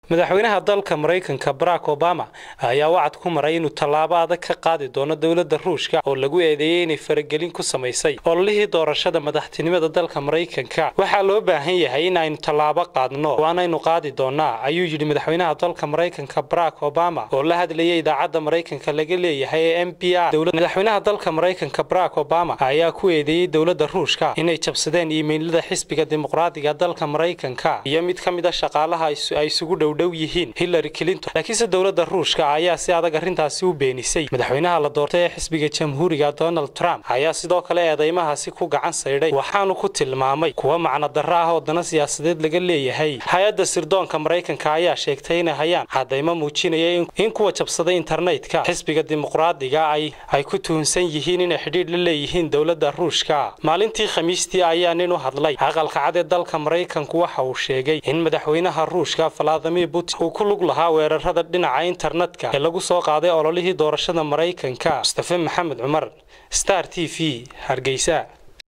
madaxweynaha dalka maraykanka barack obama ayaa wacad ku maray inuu tallaabo adag ka qaadi doono dowladda ruushka oo lagu eedeeyey inay faragelin ku samaysay ololihii doorashada madaxtinimada dalka maraykanka waxaa loo baahan yahay in aynu tallaabo qaadno waanaynu qaadi doonaa ayuu yidhi madaxweynaha dalka maraykanka barack obama oo la hadlayay idaacadda maraykanka laga leeyahay ee m b r madaxweynaha dalka maraykanka barack obama ayaa ku eedeeyey dowladda ruushka inay jabsadeen iimaylada xisbiga dimuqraadiga dalka maraykanka iyo mid ka mid a shaqaalaha ay isugu dhowdhow yihiin hillary clinton laakiinse dowladda ruushka ayaa si adag arrintaasi u beenisay madaxweynaha la doortay ee xisbiga jamhuuriga donald trump ayaa sidoo kale eedeymahaasi ku gacan saydhay waxaanu ku tilmaamay kuwa macno darro ah oo dana siyaasadeed laga leeyahay hay-adda sirdoonka maraykanka ayaa sheegtay inay hayaan cadaymo muujinaya in kuwa jabsaday internetka xisbiga dimuqraadiga ay ku tuhunsan yihiin inay xidhiidh la leeyihiin dowladda ruushka maalintii khamiistii ayaa nin u hadlay aqalka cad ee dalka maraykanku waxa uu sheegay in madaxweynaha ruushka valadimir putin uu ku lug lahaa weerarada dhinaca internetka ee lagu soo qaaday ololihii doorashada maraykanka mustafe maxamed cumar star t v hargeysa